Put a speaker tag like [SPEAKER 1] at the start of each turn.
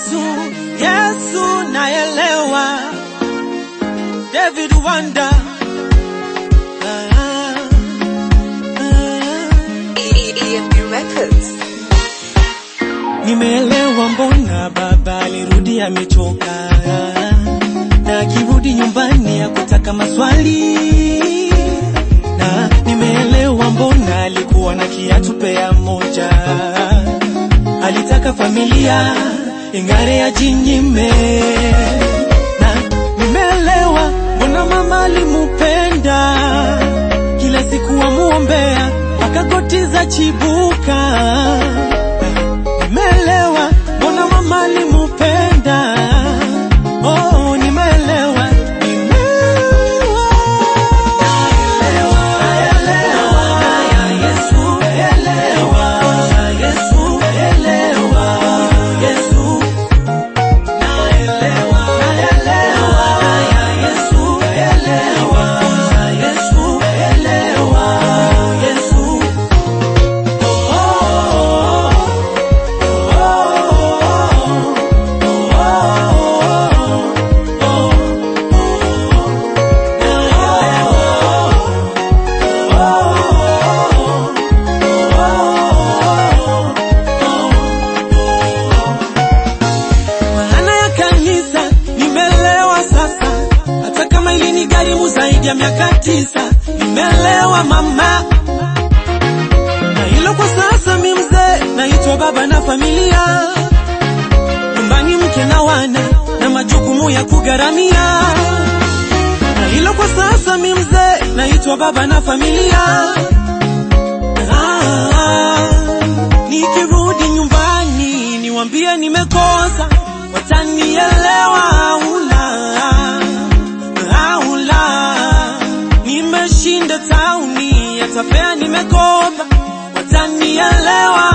[SPEAKER 1] Yesu, Yesu naelewa. David Wanda. Ah, ah.
[SPEAKER 2] EMP Records.
[SPEAKER 1] Nimeelewa mbona baba alirudi amechoka, na akirudi nyumbani akutaka maswali, na nimeelewa mbona alikuwa na kiatu pea moja, alitaka familia ingare ajinyime, na nimeelewa mbona mama alimupenda kila siku amuombea akakotiza chibuka nimeelewa mbona mama alimupenda oh, nimeelewa nimeelewa Naelewa, Yesu, elewa, Yesu, elewa, Yesu. Naelewa, naelewa, Yesu, elewa, Yesu, elewa, Yesu. Oh, maana ya kanisa nimelewa sasa, hata kama ilinigharimu zaidi ya miaka tisa, nimelewa mama na hilo kwa sasa mi mzee naitwa baba na familia nyumbani mke na wana na majukumu ya kugharamia na hilo kwa sasa mi mzee naitwa baba na familia ah, nikirudi nyumbani niwambie nimekosa watanielewa aula aula nimeshinda tauni yatapea nimekopa watanielewa